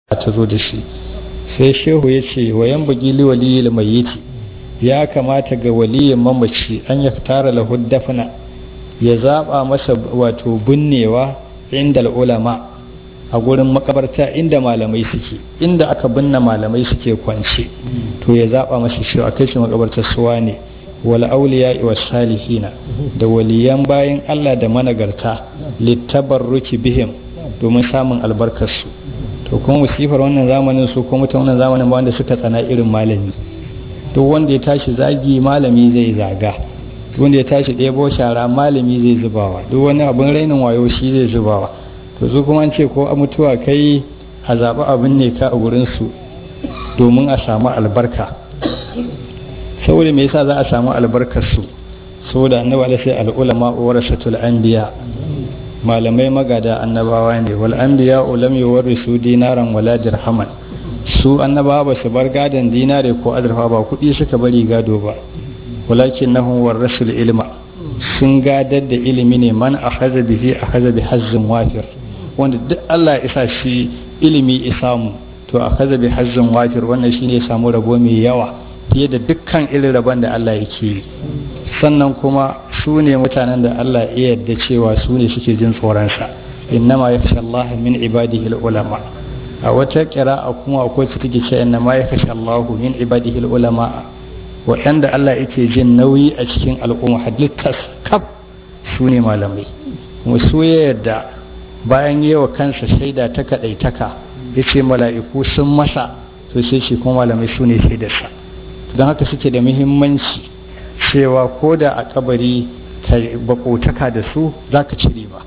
ta zo da shi sai shehu ya ce wa yan bugi liwali mayyiti ya kamata ga waliyin mamaci an ya tara lahu dafna ya zaba masa wato binnewa inda ulama a gurin makabarta inda malamai suke inda aka binne malamai suke kwance to ya zaba masa shi a kai shi makabartar suwa ne wal auliya wa salihina da waliyan bayan Allah da managarta littabarruki bihim domin samun albarkarsu to kuma musifar wannan zamanin su kuma ta wannan zamanin ba wanda suka tsana irin malami duk wanda ya tashi zagi malami zai zaga duk wanda ya tashi ɗebo shara malami zai zubawa duk wani abin rainin wayo shi zai zubawa to su kuma an ce ko a mutuwa kai a zaɓi abin ne ka a gurinsu domin a samu albarka saboda me yasa za a samu albarkarsu saboda annabi sai al'ulama warasatul anbiya malamai magada annabawa ne wal anbiya lam yuwarrisu dinaran wala dirhaman su annabawa ba su bar gadon dinare ko azurfa ba kuɗi suka bari gado ba walakin nahum warrasul ilma sun gadar da ilimi ne man akhadha bihi akhadha bi hazzin wafir wanda duk Allah ya isa shi ilimi ya samu to akhadha bi hazzin wafir wannan shine ya samu rabo mai yawa fiye da dukkan irin rabon da Allah yake yi sannan kuma su ne mutanen da Allah ya yarda cewa su ne suke jin tsoronsa innama yakhsha Allah min ibadihi ulama a wata a kuma akwai su take cewa innama yakhsha Allah min ibadihi ulama waɗanda Allah yake jin nauyi a cikin al'umma halittas kaf su ne malamai kuma su ya yarda bayan yawa kansa shaida ta kadaitaka yace mala'iku sun masa to sai shi kuma malamai su ne shaidarsa don haka suke da muhimmanci cewa ko da a kabari ka bakotaka da su za ka ci riba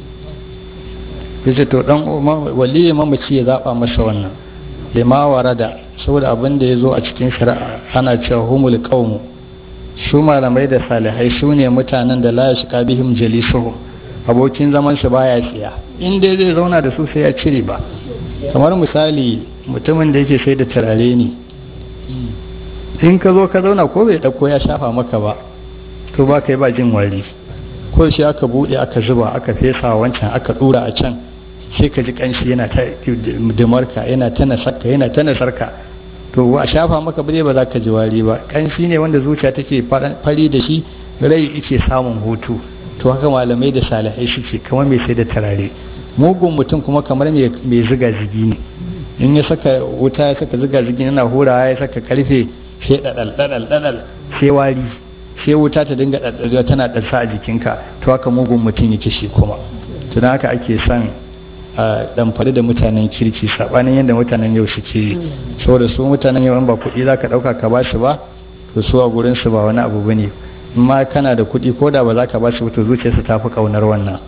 yace to dan waliyin mamaci ya zaba masa wannan lima warada saboda abin da ya zo a cikin shari'a ana cewa humul qaumu su malamai da salihai su ne mutanen da la yashqa bihim jalisuhum abokin zaman su baya tsiya in dai zai zauna da su sai ya ci riba kamar misali mutumin da yake sai da turare ne in ka zo ka zauna ko bai ɗauko ya shafa maka ba to ba kai ba jin wari ko shi aka buɗe aka zuba aka fesa wancan aka ɗura a can sai ka ji ƙanshi yana ta dimarka yana ta nasarka yana ta nasarka to a shafa maka ba ba za ka ji wari ba ƙanshi ne wanda zuciya take fari da shi rai yake samun hutu to haka malamai da salihai suke kamar mai sai da turare mugun mutum kuma kamar mai ziga zigi ne in ya saka wuta ya saka ziga zigi yana hurawa ya saka karfe sai ɗaɗal ɗaɗal ɗaɗal sai wari sai wuta ta dinga ɗaɗɗaɗewa tana ɗarsa a jikinka to haka mugun mutum yake shi kuma tun haka ake son a ɗamfari da mutanen kirki saɓanin yadda mutanen yau suke yi saboda su mutanen yau ba kuɗi za ka ɗauka ka ba su ba to su a gurin su ba wani abu bane in ma kana da kuɗi ko da ba za ka ba su to zuciyarsu ta fi ƙaunar wannan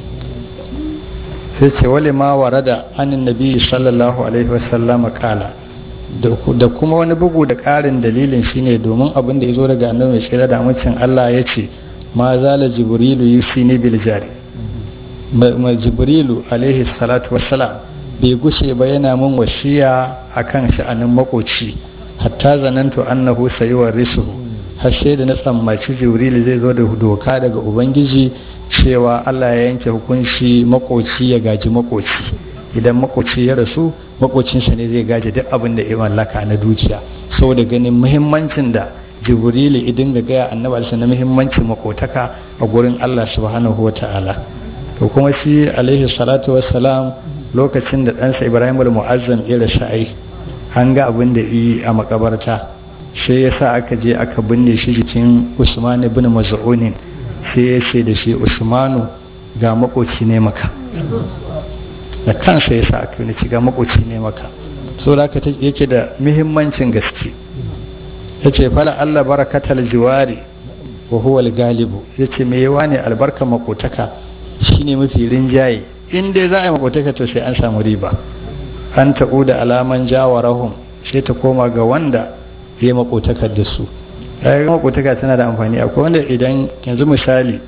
sai ce wale ma warada anin nabi sallallahu alaihi wasallam kala da kuma wani bugu da ƙarin dalilin shine domin abin da ya zo daga annabi mai tsira da amincin Allah ya ce ma zala jibrilu yusini bil jari ma jibrilu alaihi salatu wassalam bai gushe ba yana min wasiya akan sha'anin makoci hatta zanantu annahu sayuwar risuhu har sai da na tsammaci jibrilu zai zo da doka daga ubangiji cewa Allah ya yanke hukunci makoci ya gaji makoci idan makoci ya rasu makocinsa ne zai gaji duk abin da ya mallaka na dukiya saboda ganin muhimmancin da jibrilu idin ga gaya annabi alisa na muhimmancin makotaka a gurin Allah subhanahu wa ta'ala to kuma shi alaihi salatu wassalam lokacin da ɗansa ibrahim al-mu'azzam ya rasu ai an ga abin da yi a makabarta sai ya sa aka je aka binne shi jikin usman ibn maz'unin sai ya ce da shi usmanu ga makoci ne maka da kansa ya sa aka yi ga makoci ne maka so da aka yake da muhimmancin gaske ya ce fala Allah barakatal jiwari wa huwa galibu ya ce mai yawa ne albarka makotaka shine mafi rinjaye in dai za a yi makotaka to sai an samu riba an ta'u da alaman jawarahum sai ta koma ga wanda ya makotakar da su ya makotaka tana da amfani akwai wanda idan yanzu misali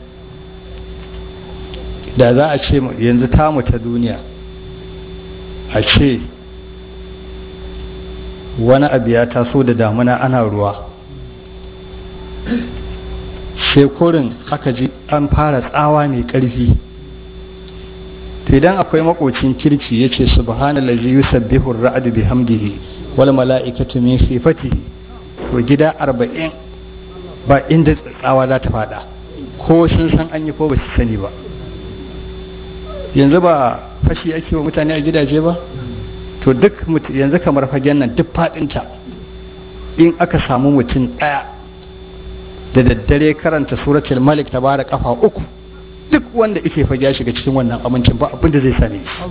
da za a ce yanzu tamu ta duniya a ce wani abu ya taso da damuna ana ruwa sai kurin aka ji an fara tsawa mai ƙarfi to idan akwai makocin kirki yace subhanallazi yusabbihu ar-ra'du bihamdihi wal mala'ikatu min sifatihi to gida arba'in ba inda tsawa za ta fada ko sun san an yi ko ba su sani ba yanzu ba fashi ake wa mutane a gidaje ba to duk yanzu kamar fagen nan duk fadinta in aka samu mutum ɗaya da daddare karanta suratul malik ta bara kafa uku duk wanda ike fage ya shiga cikin wannan amincin ba abin da zai same shi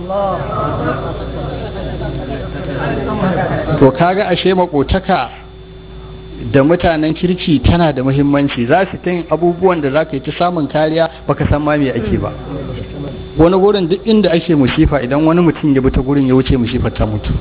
to kaga ashe makotaka da mutanen kirki tana da muhimmanci za su ta yin abubuwan da za ka yi ta samun kariya baka san ma me ake ba wani gurin duk inda ake musifa idan wani mutum ya bi ta gurin ya wuce musifar ta mutu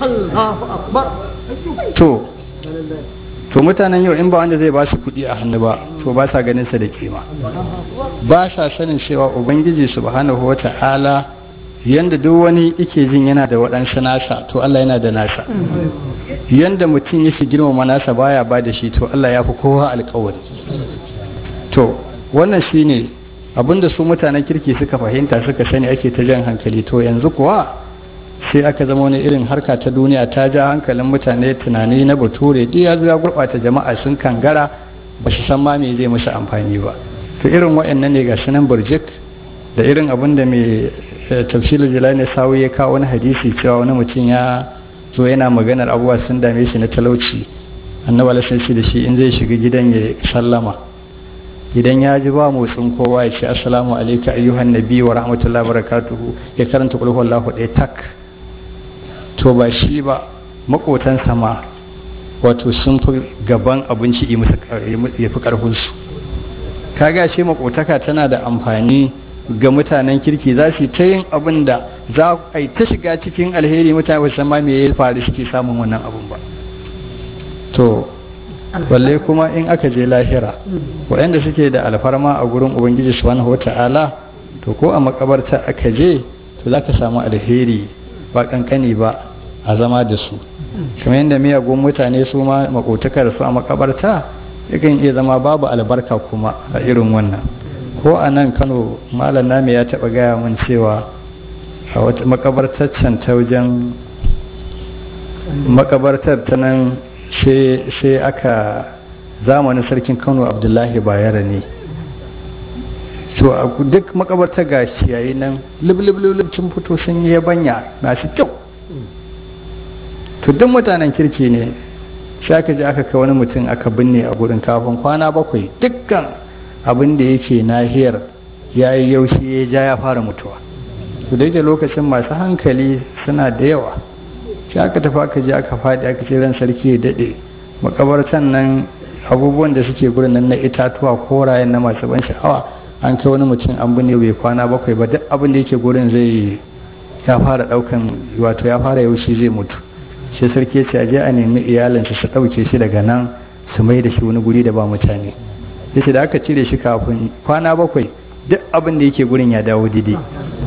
to to mutanen yau in ba wanda zai ba su kuɗi a hannu ba to ba sa ganin sa da kima ba sa sanin cewa ubangiji subhanahu wata'ala yanda duk wani yake jin yana da waɗansu nasa to Allah yana da nasa yanda mutum yake girmama nasa baya ba da shi to Allah ya fi kowa alƙawari to wannan shine abinda su mutanen kirki suka fahimta suka sani ake ta jan hankali to yanzu kuwa sai aka zama wani irin harka ta duniya ta ja hankalin mutane tunani na bature duk ya zo ya gurɓata jama'a sun kangara ba su san ma me zai musu amfani ba to irin waɗannan ne ga sunan burjik da irin abin da mai tafsirin jalani sawu ya kawo wani hadisi cewa wani mutum ya zo yana maganar abubuwa sun dame shi na talauci annabi alaihi shi da shi in zai shiga gidan ya sallama idan ya ji ba motsin kowa ya ce assalamu alayka ayyuhan nabi wa rahmatullahi wa barakatuhu ya karanta qul huwallahu ɗaya tak to ba shi ba makotan sama wato sun fi gaban abinci ya fi karfinsu kaga shi makotaka tana da amfani ga mutanen kirki za su ta yin abin da za a yi ta shiga cikin alheri mutane ba san ma me ya faru suke samun wannan abin ba to balle kuma in aka je lahira waɗanda suke da alfarma a gurin ubangiji subhanahu wata'ala to ko a makabarta aka je to za ka samu alheri ba kankani ba a zama da su kamar yadda miyagun mutane su ma makotakar su a makabarta yakan iya zama babu albarka kuma a irin wannan ko a nan kano malam nami ya taɓa gaya min cewa a wata makabartar can ta wajen makabartar ta nan sai aka zamanin sarkin kano abdullahi bayara ne to a duk makabarta ga ciyayi nan liblib sun fito sun yi yabanya masu kyau to duk mutanen kirki ne sai aka ji aka kai wani mutum aka binne a gurin kafin kwana bakwai dukkan abin da yake nahiyar ya yi yaushe ya ja ya fara mutuwa to da yake lokacin masu hankali suna da yawa sai aka tafi aka je aka faɗi aka ce ran sarki ya daɗe makabartan nan abubuwan da suke gurin nan na itatuwa korayen na masu ban sha'awa an kai wani mutum an binne bai kwana bakwai ba duk abin da yake gurin zai ya fara ɗaukan wato ya fara yaushe zai mutu sai sarki ya ce a je a nemi iyalinsa su ɗauke shi daga nan su mai da shi wani guri da ba mutane yace da aka cire shi kafin kwana bakwai duk abin da yake gurin ya dawo daidai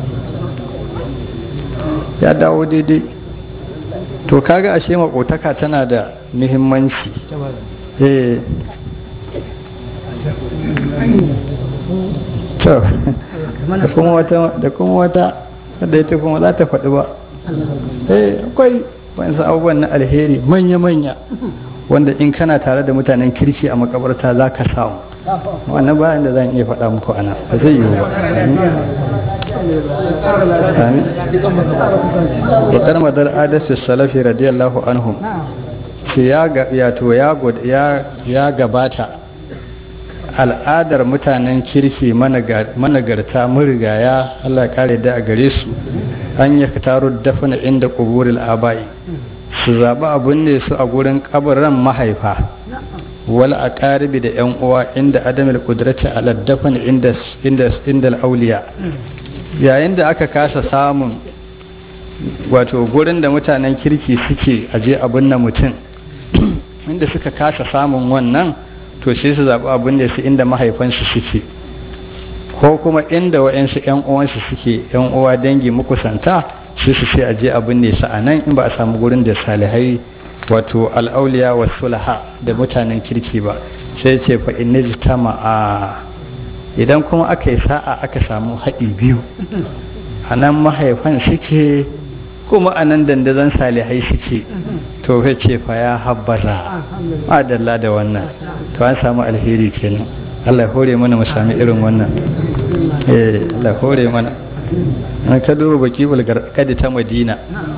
ya dawo daidai to kaga ashe makotaka tana da muhimmanci eh to da kuma wata da kuma wata da ita kuma za ta faɗi ba eh akwai wani abubuwan na alheri manya-manya wanda in kana tare da mutanen kirki a makabarta za ka samu wannan bayan da zan iya faɗa muku ana ba zai yiwu ba bakar madar adasu salafi radiyallahu anhum ce ya gabata al'adar mutanen kirki managarta murigaya Allah kare da a gare su an yi taro dafina inda kuburil abai su zaɓi abin ne su a gurin kabarin mahaifa wal aqaribi da yan uwa inda adamul qudrati ala dafn inda inda inda auliya yayin da aka kasa samun wato gurin da mutanen kirki suke aje abin na mutum inda suka kasa samun wannan to sai su zaɓi abin da su inda mahaifansu suke ko kuma inda wa'yansu 'yan uwansu suke 'yan uwa dangi makusanta sai su ce aje abin ne su a nan in ba a samu gurin da salihai wato al'auliya wa sulaha da mutanen kirki ba sai ce fa in a idan kuma aka yi sa'a aka samu haɗi biyu a nan mahaifan suke kuma a nan dandazon salihai suke to ya ce fa ya habbaza adalla da wannan to an samu alheri kenan Allah ya hore mana mu sami irin wannan eh Allah hore mana an ka duba baki bulgarkadi ta Madina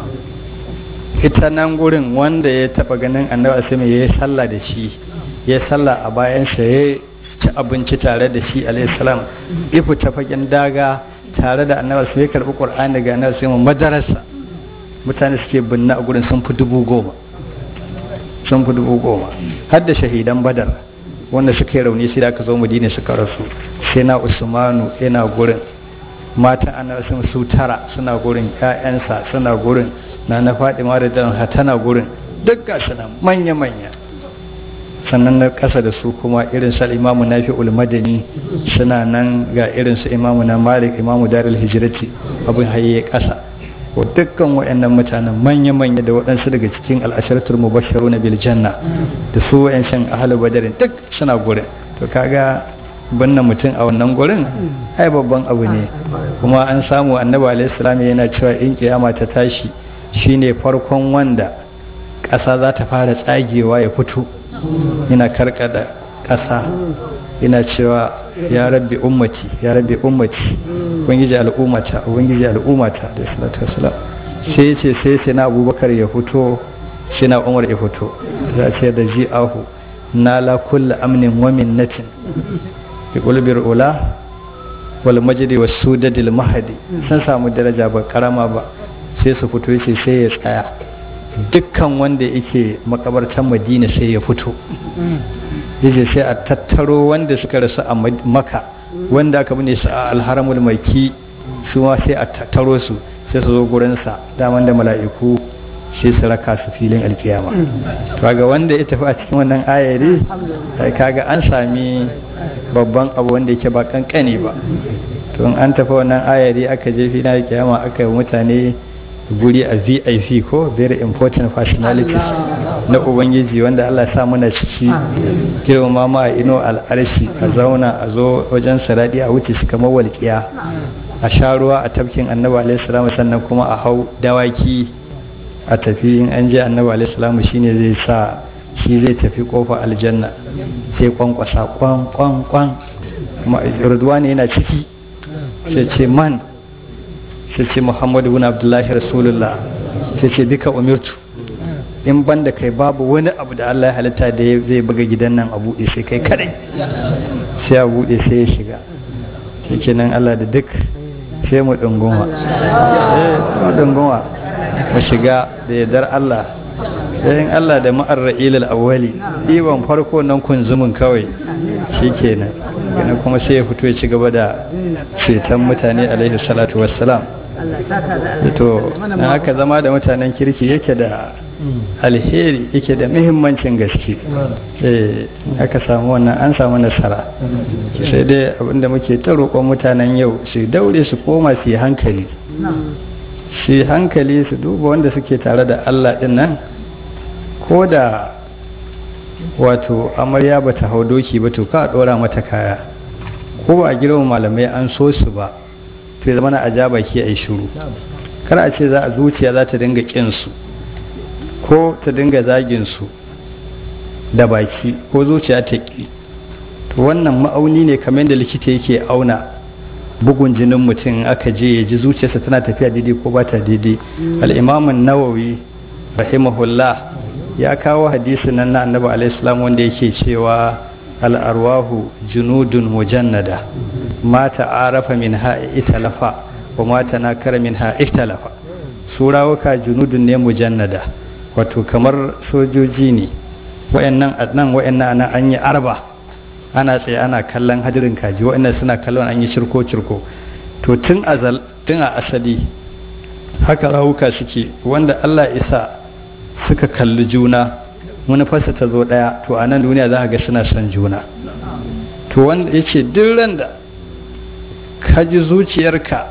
ita nan gurin wanda ya taba ganin annabi asimi ya yi sallah da shi ya sallah a bayansa ya ci abinci tare da shi alayhi salam ifu ta fagen daga tare da annabi asimi ya karbi qur'ani daga annabi asimi madarasa mutane suke binne a gurin sun fi dubu goma sun fi dubu goma har da shahidan badar wanda suka yi rauni sai da aka zo madina suka rasu sai na usmanu yana gurin matan annabi sun su tara suna gurin ƴaƴansa suna gurin na na Fadima da dan tana gurin duk ga suna manya manya sannan na kasa da su kuma irin sa imamu nafi'ul madani suna nan ga irin su imamu na malik imamu darul hijrati abin haye kasa ko dukkan waɗannan mutanen manya-manya da waɗansu daga cikin al'asharatul mubasharu na bil janna da su wayancan ahalu badarin duk suna gurin to kaga banna mutum a wannan gurin ai babban abu ne kuma an samu annabi alaihi salam yana cewa in kiyama ta tashi shine farkon wanda ƙasa za ta fara tsagewa ya fito yana karkada ƙasa ina cewa ya rabbi ummati ya rabbi ummati ubangiji al'ummata ubangiji al'ummata da salatu wassalam sai ce sai sai na abubakar ya fito sai na umar ya fito za ce da ji ahu na la kulla amnin wa minnatin bi qulbil ula wal majdi was sudadil mahdi sun samu daraja ba karama ba sai su fito yace sai ya tsaya dukkan wanda yake makabartan madina sai ya fito yace sai a tattaro wanda suka rasu a maka wanda aka bane su a alharamul maki su ma sai a tattaro su sai su zo gurinsa daman da mala'iku sai su raka su filin alkiyama kaga wanda ya tafi a cikin wannan ayari kaga an sami babban abu wanda yake ba kankani ba to an tafi wannan ayari aka je filin alkiyama aka yi mutane guri a vip ko very important personalities na ubangiji wanda allah sa muna ciki girma ma a ino al'arshi a zauna a zo wajen saradi a wuce su kamar walƙiya a sha ruwa a tafkin annabi alaihi salamu sannan kuma a hau dawaki a tafi in an je annabi alaihi salamu shine zai sa shi zai tafi kofa aljanna sai kwankwasa kwan kwan kwan ne yana ciki sai ce man sai ce muhammadu bin abdullahi rasulullah sai ce bika umirtu in ban da kai babu wani abu da allah ya halitta da zai buga gidan nan a buɗe sai kai kadai sai a buɗe sai ya shiga shi kenan allah da duk sai mu ɗunguma mu ɗunguma mu shiga da yardar allah sai allah da ma'ar ra'ilal awwali ɗiban farko nan kunzumin kawai shi kenan kenan kuma sai ya fito ya ci gaba da ceton mutane alaihi salatu wassalam to na haka zama da mutanen kirki yake da alheri yake da muhimmancin gaske eh aka samu wannan an samu nasara sai dai abinda muke ta roƙon mutanen yau su daure su koma su yi hankali su yi hankali su duba wanda suke tare da Allah din nan ko da wato amarya ba ta hau doki ba to ka ɗora mata kaya ko ba a girma malamai an so su ba to ya zama na ajaba ki a yi shiru kar a ce za a zuciya za ta dinga su ko ta dinga zagin su da baki ko zuciya ta ƙi to wannan ma'auni ne kamar da likita yake auna bugun jinin mutum aka je ya ji zuciyarsa tana tafiya daidai ko ba ta daidai al'imamun nawawi rahimahullah ya kawo hadisi nan na annabi alaihi wanda yake cewa al'arwahu junudun mujannada ma ta'arafa min ha'i italafa wa ma tanakara min ha'i italafa su rawuka junudun ne mujannada wato kamar sojoji ne wayannan nan wayannan nan an yi arba ana tsaye ana kallon hadirin kaji wayannan suna kallon an yi cirko cirko to tun azal tun a asali haka rawuka suke wanda Allah isa suka kalli juna manufarsa ta zo ɗaya to a nan duniya za a ga suna son juna to wanda ya ce duk ran da ka ji zuciyarka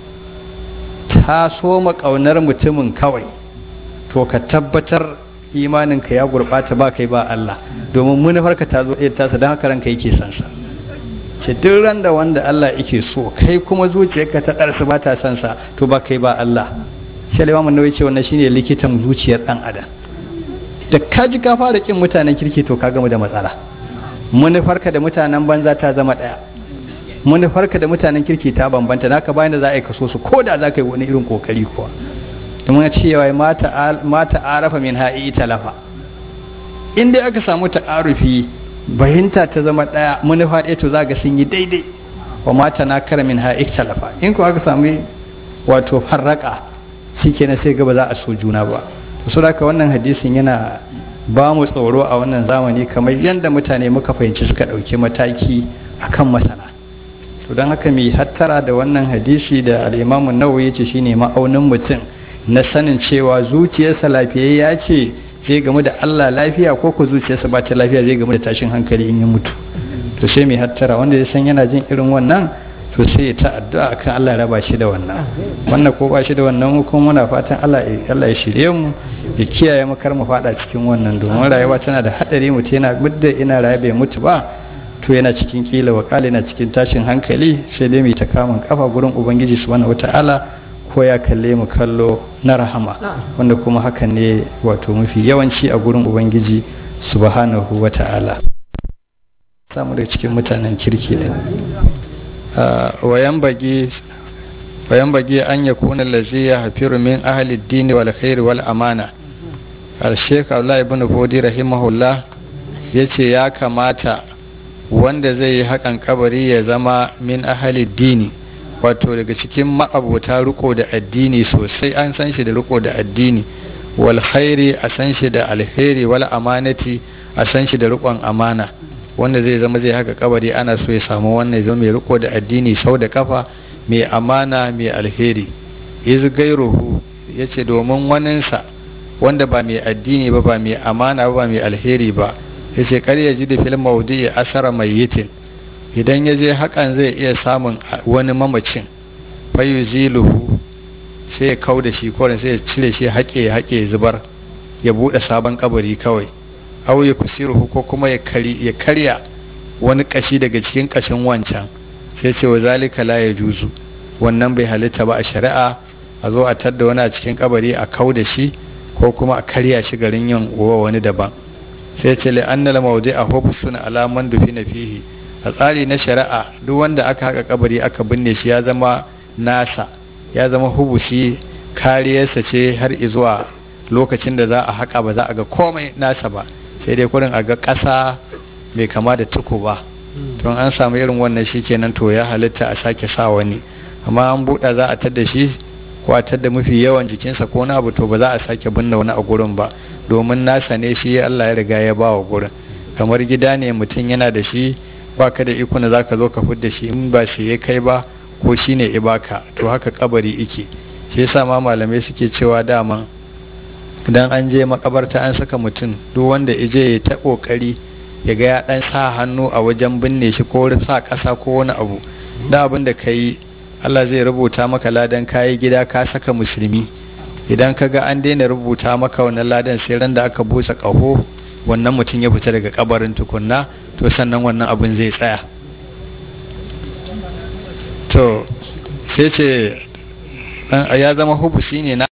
ta soma ƙaunar mutumin kawai to ka tabbatar imaninka ya gurɓata ba kai ba Allah domin manufarka ta zo ɗaya tasa don haka ranka yake son sa ce duk ran da wanda Allah yake so kai kuma zuciyarka ta ɗarsu ba ta son sa to ba kai ba Allah shi Imam Nawawi ce wannan shine likitan zuciyar dan adam da ka ji ka fara kin mutanen kirki to ka gama da matsala manufarka da mutanen banza ta zama ɗaya manufarka da mutanen kirki ta bambanta naka bayan da za a yi kaso su ko da za ka yi wani irin kokari kuwa domin cewa mata arafa min ha'i talafa in dai aka samu ta'arufi bayinta ta zama ɗaya manufa ɗaya to za ga sun yi daidai wa mata na kara min ha'i talafa in ko aka samu wato farraka shi kenan sai gaba za a so juna ba to haka wannan hadisin yana ba mu tsoro a wannan zamani kamar yadda mutane muka fahimci suka ɗauki mataki akan masana to don haka mai hattara da wannan hadisi da al'imamun nawawi ya ce shine ma'aunin mutum na sanin cewa zuciyarsa lafiyayya ce zai gamu da Allah lafiya ko ko zuciyarsa ba ta lafiya zai gamu da tashin hankali in ya mutu to sai mai hattara wanda ya san yana jin irin wannan to sai ya ta addu'a akan Allah ya raba shi da wannan wannan ko ba shi da wannan kuma muna fatan Allah Allah ya shirye mu ya kiyaye mu kar mu fada cikin wannan domin rayuwa tana da hadari mutum yana gudda ina raye bai mutu ba to yana cikin kila wa yana cikin tashin hankali sai dai mai ta kamun kafa gurin ubangiji subhanahu wataala ko ya kalle mu kallo na rahama wanda kuma hakan ne wato mafi yawanci a gurin ubangiji subhanahu wataala samu da cikin mutanen kirki din wayan bagi wayan bagi an yakuna allazi yahfiru min ahli ad-din wal khair wal amana al-sheikh Abdullah ibn Fodi rahimahullah yace ya kamata wanda zai yi haƙan kabari ya zama min ahali dini wato daga cikin ma'abota riko da addini sosai an san shi da riko da addini wal khairi a san shi da alheri wal amanati a san shi da rikon amana wanda zai zama zai haka kabari ana so ya samu wannan ya zama mai riko da addini sau da kafa mai amana mai alheri iz gairuhu yace domin waninsa wanda ba mai addini ba ba mai amana ba ba mai alheri ba ya ce kar ya ji da fil maudu'i asara mai yitin idan ya je hakan zai iya samun wani mamacin fayu ziluhu sai ya kau da shi koren sai ya cire shi haƙe ya haƙe ya zubar ya buɗe sabon kabari kawai au ya kusiruhu ko kuma ya karya wani kashi daga cikin kashin wancan sai ce wa zalika la ya juzu wannan bai halitta ba a shari'a a zo a tadda wani a cikin kabari a kau da shi ko kuma a karya shi garin yin uwa wani daban sai ce li'anna al-mawdi'a hubsun ala man dufina fihi a tsari na shari'a duk wanda aka haka kabari aka binne shi ya zama nasa ya zama hubusi kariyarsa ce har zuwa lokacin da za a haka ba za a ga komai nasa ba sai dai kurin a ga ƙasa mai kama da tuku ba don an samu irin wannan shi kenan to ya halitta a sake sa wani amma an buɗa za a tadda shi ko a tadda mafi yawan jikinsa ko na abu to ba za a sake binne wani a gurin ba domin nasa ne shi Allah ya riga ya ba wa gurin kamar gida ne mutum yana da shi ba ka da iko na za ka zo ka fudda shi in ba shi ya kai ba ko shi ne ibaka to haka kabari ike shi yasa ma malamai suke cewa dama idan an je makabarta an saka mutum duk wanda ije ya ta kokari ya ga ya dan sa hannu a wajen binne shi ko sa kasa ko wani abu da abin da kai Allah zai rubuta maka ladan kayi gida ka saka musulmi idan ka ga an daina rubuta maka wannan ladan sai ran da aka busa ƙaho wannan mutum ya fita daga kabarin tukunna to sannan wannan abin zai tsaya to sai ce ya zama hubusi ne na